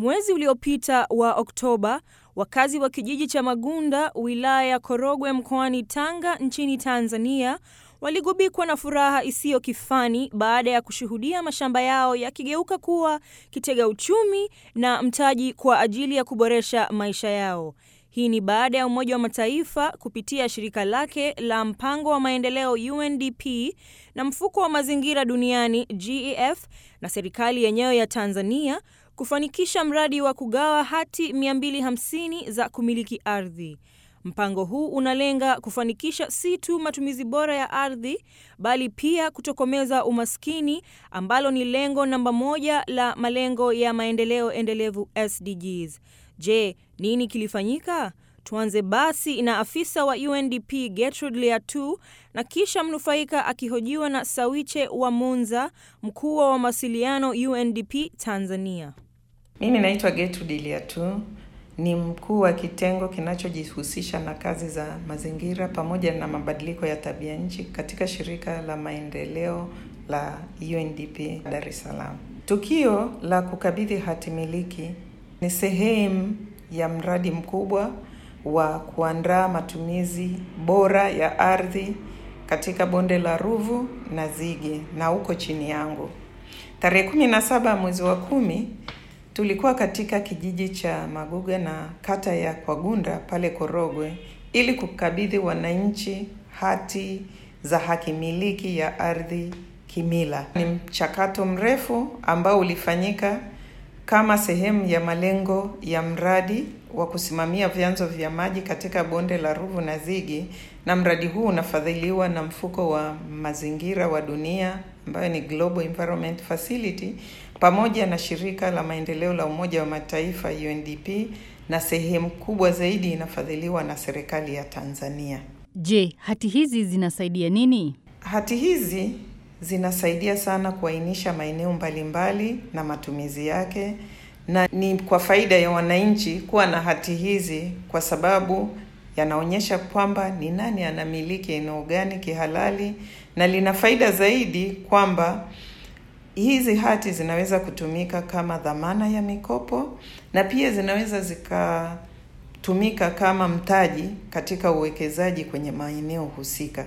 Mwezi uliopita wa Oktoba, wakazi wa kijiji cha Magunda, wilaya ya Korogwe mkoani Tanga nchini Tanzania waligubikwa na furaha isiyo kifani baada ya kushuhudia mashamba yao yakigeuka kuwa kitega uchumi na mtaji kwa ajili ya kuboresha maisha yao. Hii ni baada ya Umoja wa Mataifa kupitia shirika lake la mpango wa maendeleo UNDP na mfuko wa mazingira duniani GEF na serikali yenyewe ya Tanzania kufanikisha mradi wa kugawa hati 250 za kumiliki ardhi. Mpango huu unalenga kufanikisha si tu matumizi bora ya ardhi bali pia kutokomeza umaskini ambalo ni lengo namba moja la malengo ya maendeleo endelevu SDGs. Je, nini kilifanyika? Tuanze basi na afisa wa UNDP Gertrude Liatu na kisha mnufaika akihojiwa na Sawiche wa Munza, mkuu wa mawasiliano UNDP Tanzania. Mimi naitwa Gertrude Liatu, ni mkuu wa kitengo kinachojihusisha na kazi za mazingira pamoja na mabadiliko ya tabia nchi katika shirika la maendeleo la UNDP Dar es Salaam. Tukio la kukabidhi hati miliki ni sehemu ya mradi mkubwa wa kuandaa matumizi bora ya ardhi katika bonde la Ruvu na Zige na uko chini yangu. Tarehe kumi na saba mwezi wa kumi tulikuwa katika kijiji cha Maguga na kata ya Kwagunda pale Korogwe ili kukabidhi wananchi hati za haki miliki ya ardhi kimila. Ni mchakato mrefu ambao ulifanyika kama sehemu ya malengo ya mradi wa kusimamia vyanzo vya maji katika bonde la Ruvu na Zigi, na mradi huu unafadhiliwa na mfuko wa mazingira wa dunia ambayo ni Global Environment Facility pamoja na shirika la maendeleo la Umoja wa Mataifa UNDP, na sehemu kubwa zaidi inafadhiliwa na serikali ya Tanzania. Je, hati hizi zinasaidia nini? Hati hizi zinasaidia sana kuainisha maeneo mbalimbali na matumizi yake, na ni kwa faida ya wananchi kuwa na hati hizi, kwa sababu yanaonyesha kwamba ni nani anamiliki eneo gani kihalali, na lina faida zaidi kwamba hizi hati zinaweza kutumika kama dhamana ya mikopo na pia zinaweza zikatumika kama mtaji katika uwekezaji kwenye maeneo husika.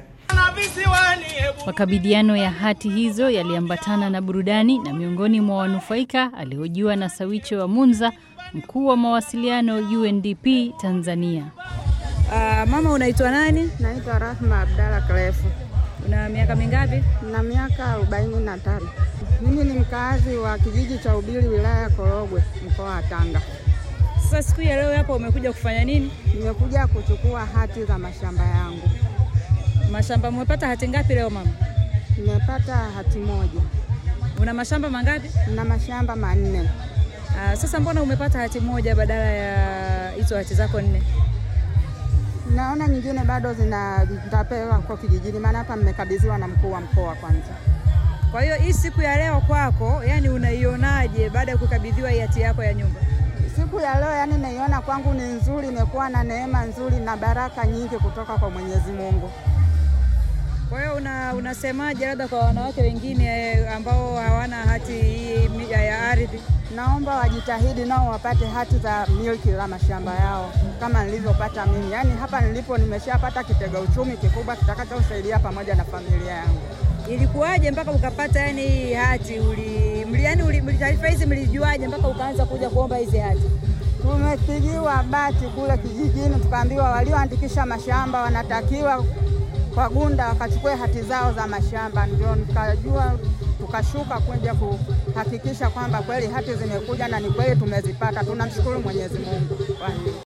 Makabidhiano ya hati hizo yaliambatana na burudani, na miongoni mwa wanufaika alihojiwa na Sawiche wa Munza, mkuu wa mawasiliano UNDP Tanzania. Uh, mama unaitwa nani? Naitwa Rahma Abdalla Klefu. Una miaka mingapi? Na miaka arobaini na tano. Mimi ni mkazi wa kijiji cha Ubili wilaya ya Korogwe mkoa wa Tanga. Sasa siku ya leo hapa umekuja kufanya nini? Nimekuja kuchukua hati za mashamba yangu. Mashamba umepata hati ngapi leo mama? Nimepata hati moja. Una mashamba mangapi? Na mashamba manne. Uh, sasa mbona umepata hati moja badala ya hizo hati zako nne? Naona nyingine bado zitapewa kwa kijijini, maana hapa mmekabidhiwa na mkuu wa mkoa kwanza. Kwa hiyo hii siku ya leo kwako, yani unaionaje baada ya kukabidhiwa hii hati yako ya nyumba? Siku ya leo yani naiona kwangu ni nzuri, imekuwa na neema nzuri na baraka nyingi kutoka kwa Mwenyezi Mungu. Kwa hiyo una, unasemaje labda kwa wanawake wengine ambao hawana hati hii ya ardhi? Naomba wajitahidi nao wapate hati za milki la mashamba yao kama nilivyopata mimi. Yaani hapa nilipo nimeshapata kitega uchumi kikubwa kitakachosaidia pamoja na familia yangu. Ilikuwaje mpaka ukapata yani hii hati? Uli, mli, yani uli, taarifa hizi mlijuaje mpaka ukaanza kuja kuomba hizi hati? Tumepigiwa bati kule kijijini, tukaambiwa walioandikisha mashamba wanatakiwa kwa Gunda wakachukue hati zao za mashamba, ndio nikajua tukashuka kuja kuhakikisha kwamba kweli hati zimekuja na ni kweli tumezipata. Tunamshukuru Mwenyezi Mungu.